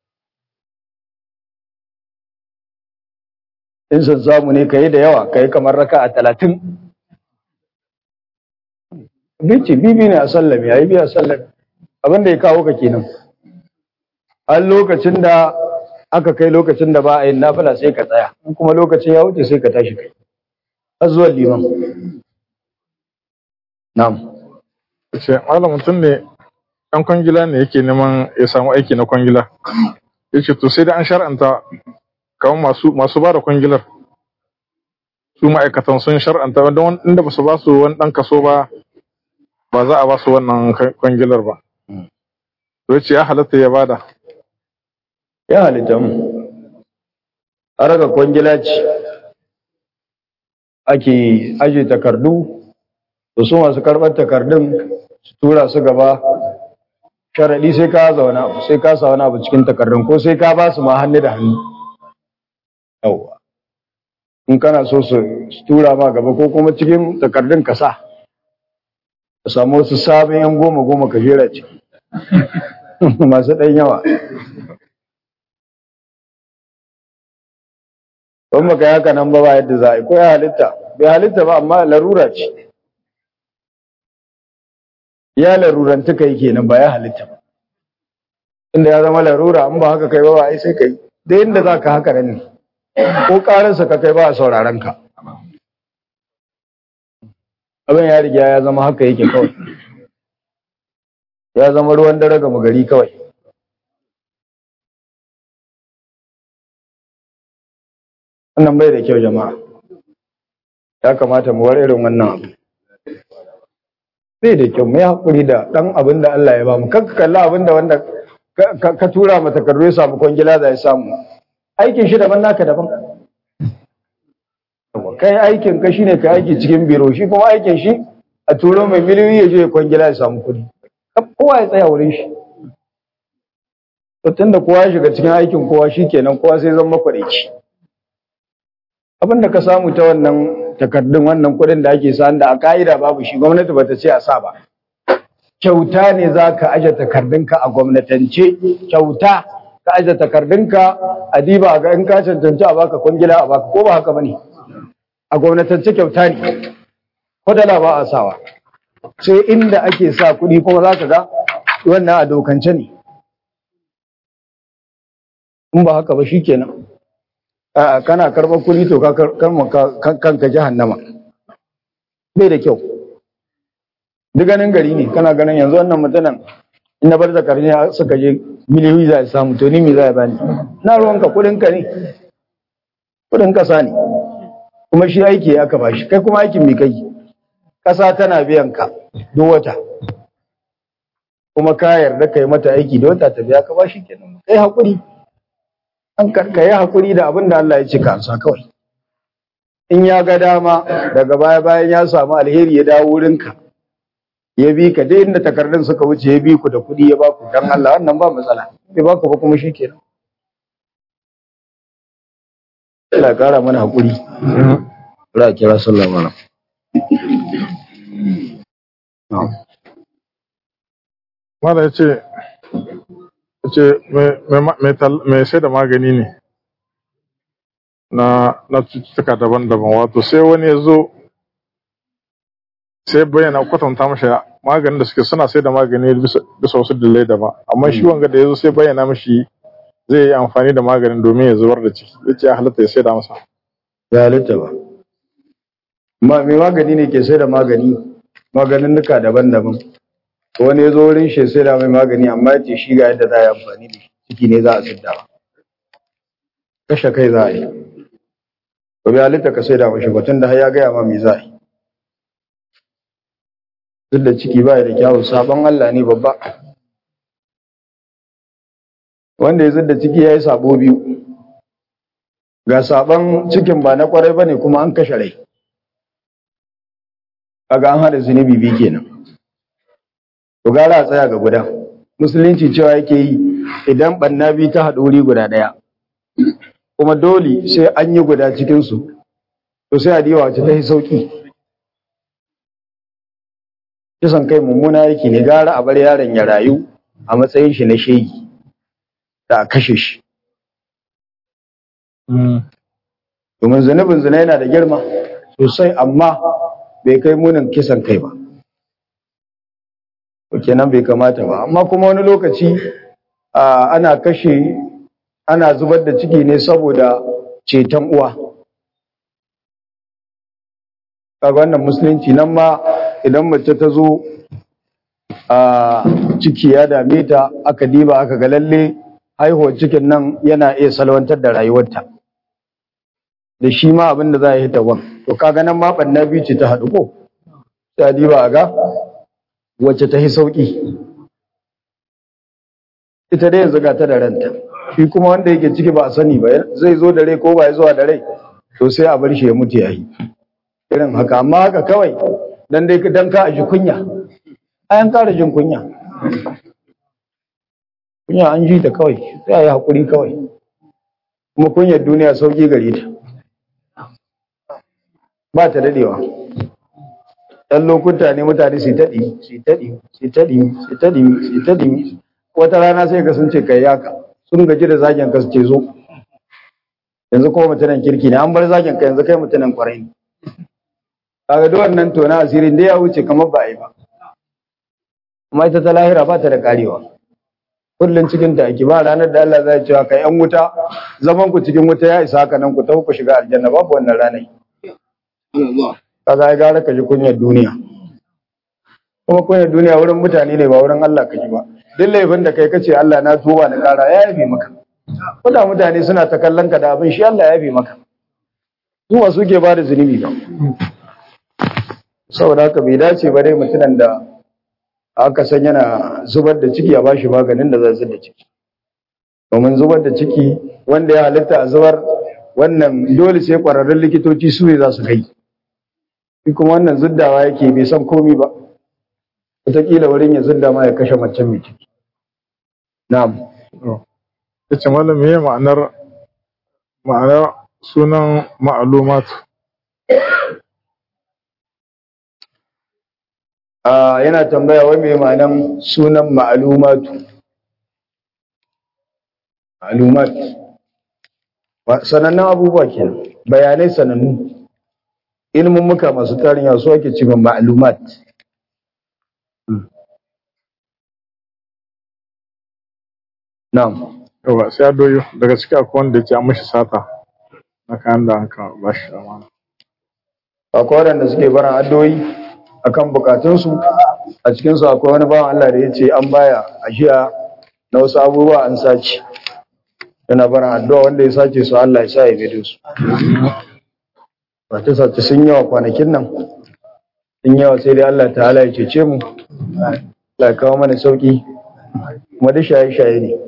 Speaker 1: in san samu ne kai da yawa kai kamar raka a talatin bici bibi ne a sallami a yi biya sallami abinda ya kawo ka kenan har lokacin da aka kai lokacin da ba a yin nafila sai ka tsaya in kuma lokacin ya wuce sai ka tashi kai har zuwa liman na'am
Speaker 2: ce malam mutum ne ɗan kwangila ne yake neman ya samu aiki na kwangila ya ce to sai da an shar'anta kamar masu masu ba da kwangilar su ma'aikatan sun shar'anta wanda inda ba su ba su wani ɗan kaso ba ba za a ba su wannan kwangilar ba to ya ce ya halatta ya bada
Speaker 1: ya halitta mu haraka kwangila ce ake aje takardu da su masu karɓar takardun su tura su gaba sharaɗi sai ka zauna abu sai ka sa wani abu cikin takardun ko sai ka ba su ma hannu da hannu yawwa in kana so su tura ma gaba ko kuma cikin takardun ka sa ka samu wasu sabon yan goma goma ka jera ce masu ɗan yawa don baka yi haka nan ba ba yadda za a yi ko ya halitta bai halitta ba amma larura ce ya larurantu kai kenan ba ya halitta ba inda ya zama larura an ba haka kai ba ba ai sai kai da inda za ka haka nan ko karansa ka kai ba a sauraron ka abin ya riga ya zama haka yake kawai ya zama ruwan dare ga gari kawai wannan bai da kyau jama'a ya kamata mu war irin wannan abu bai da kyau mai haƙuri da ɗan abin da Allah ya ba mu kanka kalla abin da wanda ka tura mata takardu ya samu kwangila da ya samu aikin shi daban naka daban kai aikin ka shine ka aiki cikin biro shi kuma aikin shi a turo mai miliyoyi ya je kwangila ya samu kuɗi kowa ya tsaya wurin shi to tunda kowa ya shiga cikin aikin kowa shikenan kowa sai zama makwadaici abin da ka samu ta wannan takardun wannan kuɗin da ake sa da a ka'ida babu shi gwamnati bata ce a sa ba kyauta ne za ka aje takardunka a gwamnatance kyauta ka aje takardunka a diba ga in ka cancanci a baka kwangila a baka ko ba haka bane a gwamnatance kyauta ne ko dala ba a sawa sai inda ake sa kuɗi kuma za ka ga wannan a dokance ne in ba haka ba shikenan a'a kana karɓar kuɗi to ka kanka jahannama bai da kyau duk ganin gari ne kana ganin yanzu wannan mutanen in na bar da karni suka je miliyoyi za a samu to ni me za a bani na ruwanka kuɗin ka ne kuɗin kasa ne kuma shi aiki ya ka bashi kai kuma aikin me kai kasa tana biyan ka duk wata kuma ka yarda kai mata aiki da wata ta biya ka bashi kenan kai hakuri an ka yi hakuri da abin da Allah ya ce ka amsa kawai in ya ga dama daga baya bayan ya samu alheri ya dawo wurinka ya bi ka dai inda takardun suka wuce ya bi ku da kuɗi ya baku dan Allah wannan ba matsala bai baku ba kuma shikenan Allah kara mana hakuri Allah kira sallallahu alaihi
Speaker 2: Mala ya ce, ce mai sai da magani ne na cututtuka daban-daban wato sai wani ya zo sai bayyana kwatanta masa maganin da suke suna sai da magani bisa bisa wasu dalilai daban amma shi wanga da yazo sai bayyana mashi zai yi amfani da maganin domin ya zubar da ciki yace ya halatta ya sai da masa
Speaker 1: ya halitta ba ma mai magani ne ke sai da magani maganin nuka daban-daban wani ya zo wurin shi sai da mai magani amma ya ce shi ga yadda za a yi amfani da shi ciki ne za a siddawa kashe kai za a yi ba bai halitta ka sai da mashi batun da har ya gaya ma me za a yi duk da ciki ba da kyawun sabon Allah ne babba wanda ya zidda ciki ya yi sabo biyu ga sabon cikin ba na kwarai ba ne kuma an kashe rai kaga an hada zunubi biyu kenan to gara a tsaya ga guda musulunci cewa yake yi idan banna biyu ta haɗu wuri guda ɗaya kuma dole sai an yi guda cikinsu to sai a diwa wacce ta yi sauƙi kisan kai mummuna yake ne gara a bar yaron ya rayu a matsayin shi na shegi da a kashe shi domin zunubin zina yana da girma sosai amma bai kai munin kisan kai ba kenan bai kamata ba amma kuma wani lokaci ana kashe ana zubar da ciki ne saboda ceton uwa kaga wannan musulunci nan ma idan mace ta zo a ciki ya dame ta aka diba aka ga lalle haihuwar cikin nan yana iya salwantar da rayuwarta da shi ma abin da za a yi tawan to kaga nan ma ɓanna biyu ce ta haɗu ko ta diba a ga wacce ta yi sauƙi ita dai yanzu ga ta da ranta shi kuma wanda yake ciki ba a sani ba zai zo da rai ko ba ya zuwa da rai to sai a bar shi ya mutu ya yi irin haka amma haka kawai dan dai dan ka aji kunya ayan kara jin kunya kunya an ji ta kawai sai a yi haƙuri kawai kuma kunyar duniya sauƙi gare ta ba ta dadewa ɗan lokuta ne mutane su taɗi su taɗi su taɗi su taɗi su taɗi wata rana sai ka sun ce kai yaka sun gaji da zagin ka su ce zo yanzu kuma mutanen kirki ne an bar zagin ka yanzu kai mutanen kwarai ne kaga duk wannan tona asirin da ya wuce kamar ba a yi ba amma ita ta lahira ba ta da karewa kullum cikin ta ake ba ranar da Allah zai cewa kai yan wuta zaman ku cikin wuta ya isa haka nan ku tafi ku shiga aljanna babu wannan ranar kaga ai gara ka ji kunyar duniya kuma kunyar duniya wurin mutane ne ba wurin Allah ka ji ba duk laifin da kai kace Allah na tuba na kara ya yafe maka kuda mutane suna ta kallon ka da abin shi Allah ya yafe maka zuwa suke ba da zunubi ba saboda haka bai dace ba dai mutumin da aka san yana zubar da ciki a bashi maganin da zai da ciki domin zubar da ciki wanda ya halitta a zubar wannan dole sai kwararrun likitoci su ne za su kai shi kuma wannan zuddawa yake bai san komi ba wataƙila wurin ya zudda ma ya kashe mace mai ciki na'am
Speaker 2: yace malam meye ma'anar ma'anar sunan ma'lumatu
Speaker 1: yana tambaya wai mai ma'anan sunan ma'alumatu ma'alumat sanannun abubuwa kenan bayanai sanannu ilimin muka masu tarin yawa su ake cewa ma'alumat na'am
Speaker 2: yawa sai adoyo daga ciki akwai wanda yake an mashi sata na kayan da an ka bashi amana
Speaker 1: akwai waɗanda suke barin addoyi akan bukatunsu a cikinsu akwai wani bawan Allah da ya ce an baya ajiya na wasu abubuwa an sace yana barin addu'a wanda ya sace su Allah ya sa ya bido su ta sace sun yawa kwanakin nan sun yawa sai dai Allah ta'ala ya cece mu Allah ya kawo mana sauki kuma da shaye-shaye ne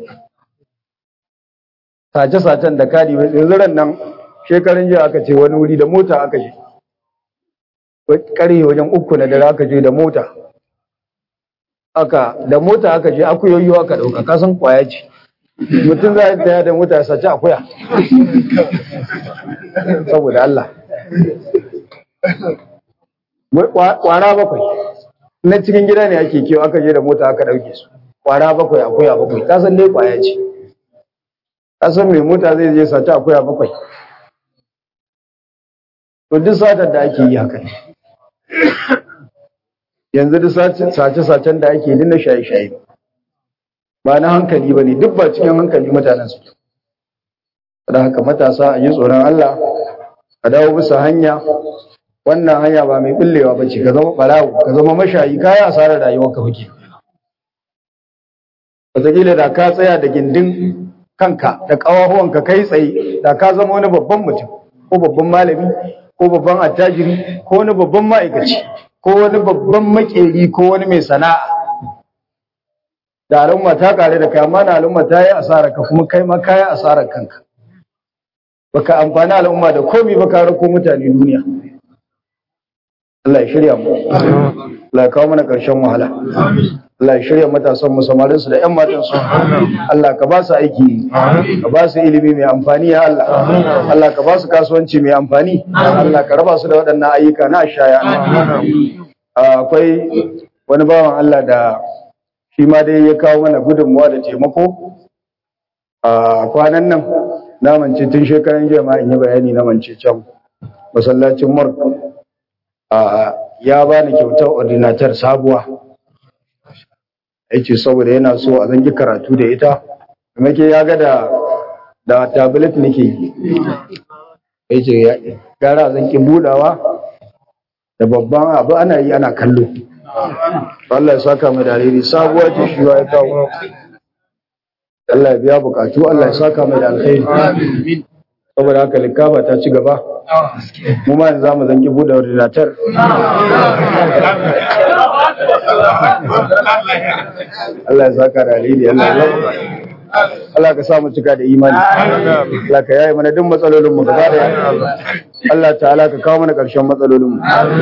Speaker 1: sace-sacen da kadi yanzu ran nan shekarun jiya aka ce wani wuri da mota aka je karye wajen uku na dare aka je da mota aka da mota aka je akuyoyi aka dauka kasan kwaya ce mutum za a taya da mota ya saci akuya saboda Allah kwara bakwai na cikin gida ne ake kewa aka je da mota aka dauke su kwara bakwai akuya bakwai kasan dai kwaya ce kasan mai mota zai je saci akuya bakwai to duk satar da ake yi haka ne yanzu duk sace-sacen da ake dina shaye-shaye ba na hankali ba ne duk ba cikin hankali mutanen su da haka matasa a yi tsoron Allah a dawo bisa hanya wannan hanya ba mai bullewa ba ce ka zama barawo ka zama mashayi kaya asarar rayuwar ka fuke wataƙila da ka tsaya da gindin kanka da ƙawahuwanka kai tsaye da ka zama wani babban mutum ko babban malami ko babban attajiri ko wani babban ma'aikaci ko wani babban makeri ko wani mai sana'a da al'umma ta kare da kai amma na al'umma ta yi asarar ka kuma kai ma ka yi asarar kanka baka amfani al'umma da komi ba ka rako mutane duniya Allah ya shirya mu Allah ya kawo mana ƙarshen wahala Allah ya shirya matasan mu samarin su da ƴan matan su Allah ka ba su aiki ka ba su ilimi mai amfani ya Allah Allah ka ba su kasuwanci mai amfani Allah ka raba su da waɗannan ayyuka na shaya akwai wani bawan Allah da shi ma dai ya kawo mana gudunmuwa da taimako a kwanan nan na mance tun shekaran jiya ma in yi bayani na mance can masallacin murk ya bani kyautar ordinatar sabuwa yace saboda yana so a zangi karatu da ita kuma ke ya ga da da tablet nake yi yace gara zan ki budawa da babban abu ana yi ana kallo Allah ya saka mai dalili sabuwa ce shi ya kawo Allah ya biya bukatu Allah ya saka mai da alkhairi saboda haka likafa ta ci gaba mu ma yanzu zamu zanki bude ordinator Allah ya saka da alheri Allah ya Allah ka sa mu cika da imani Allah ka yaye mana duk matsalolin mu gaba da Allah ta'ala ka kawo mana ƙarshen matsalolin mu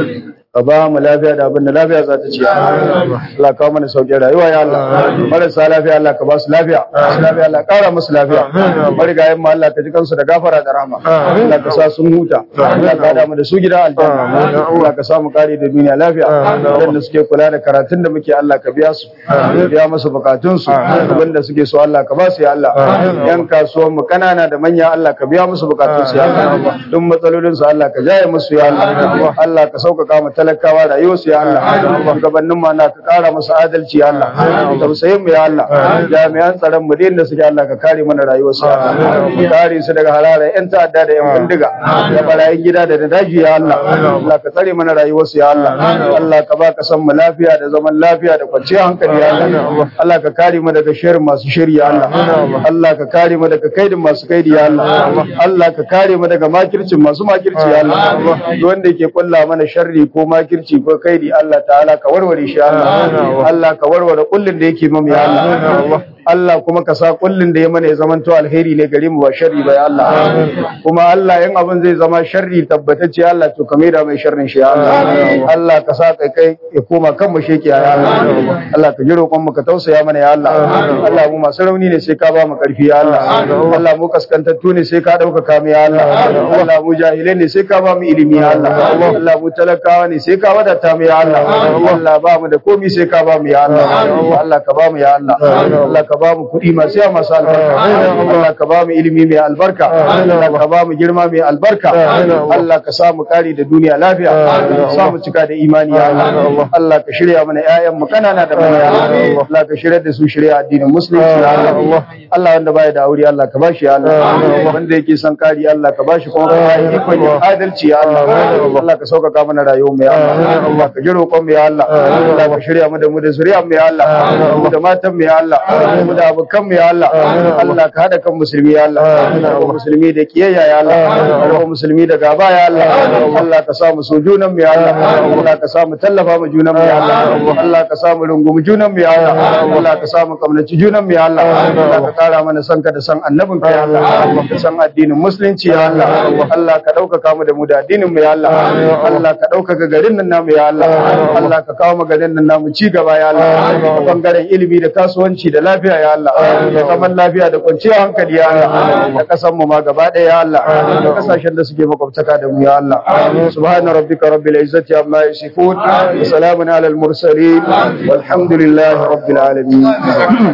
Speaker 1: ka ba mu lafiya da abin da lafiya za ta ci Allah kawo mana sauƙin rayuwa ya Allah marasa lafiya Allah ka ba su lafiya masu lafiya Allah ƙara musu lafiya marigayen mu Allah ka ji kansu da gafara da rahama Allah ka sa sun huta Allah ka da mu da su gida aljanna Allah ka sa mu kare da duniya lafiya wanda suke kula da karatun da muke Allah ka biya su biya musu bukatun su wanda suke so Allah ka ba su ya Allah yan kasuwan mu kanana da manya Allah ka biya musu bukatun su ya Allah duk matsalolin su Allah ka jaye musu ya Allah Allah ka sauƙaƙa mu talakawa rayuwarsu ya Allah shugabannin ma na ka kara musu adalci ya Allah tausayin mu ya Allah jami'an tsaron mu da suke Allah ka kare mana rayuwarsu ya Allah ka kare su daga halayen yan ta'adda da yan bindiga da barayin gida da daji ya Allah Allah ka tsare mana rayuwarsu ya Allah Allah ka ba ka san mu lafiya da zaman lafiya da kwanciyar hankali ya Allah Allah ka kare mu daga shirin masu shiri ya Allah Allah ka kare mu daga kaidin masu kaidi ya Allah Allah ka kare mu daga makircin masu makirci ya Allah wanda yake kulla mana sharri ko makirci ko kaidi Allah ta'ala ka warware shi Allah Allah ka warware kullun da yake mamu ya Allah Allah kuma ka sa kullun da ya mana ya zamanto alheri ne gare mu ba sharri ba ya Allah kuma Allah in abin zai zama sharri tabbatacce Allah to kame da mai sharrin shi ya Allah Allah ka sa kai kai ya koma kan mu sheki ya Allah Allah ka ji roƙon mu ka tausaya mana ya Allah Allah mu masu rauni ne sai ka ba mu karfi ya Allah Allah mu kaskantattu ne sai ka dauka mu ya Allah Allah mu jahilai ne sai ka ba mu ilimi ya Allah Allah mu talakawa ne sai ka wadata mu ya Allah Allah ba mu da komi sai ka ba mu ya Allah Allah ka ba mu ya Allah Allah ka ba mu kuɗi masu yawa masu albarka Allah ka ba mu ilimi mai albarka Allah ka ba mu girma mai albarka Allah ka sa mu kare da duniya lafiya sa mu cika da imani ya Allah Allah ka shirya mana ƴaƴan mu kanana da manya Allah ka shirya da su shirya addinin musulunci ya Allah Allah wanda baya da aure Allah ka bashi ya Allah wanda yake son kari Allah ka bashi kuma ka yi ikon adalci ya Allah Allah ka sauƙaƙa mana rayuwar mu ya Allah Allah ka ji roƙon mu ya Allah Allah ka shirya mu da mu da zuriyar mu ya Allah mu da matan mu ya Allah mu da abokan mu ya Allah Allah ka hada kan musulmi ya Allah ka musulmi da kiyayya ya Allah ka musulmi da gaba ya Allah Allah ka sa mu so junan mu ya Allah Allah ka sa mu tallafa mu junan mu ya Allah Allah ka sa mu rungumi junan mu ya Allah Allah ka sa mu kamnaci junan mu ya Allah Allah ka kara mana san ka da san annabin ka ya Allah ka san addinin musulunci ya Allah Allah ka ɗaukaka mu da mu da addinin mu ya Allah Allah ka ɗaukaka garin nan namu ya Allah Allah ka kawo mu garin nan namu ci gaba ya Allah ta bangaren ilimi da kasuwanci da lafiya ya Allah da zaman lafiya da kwanciyar hankali ya Allah da kasan mu ma gaba ɗaya ya Allah da kasashen da suke makwabtaka da mu ya Allah subhana rabbika rabbil izzati amma yasifun wa salamun alal mursalin walhamdulillahi rabbil alamin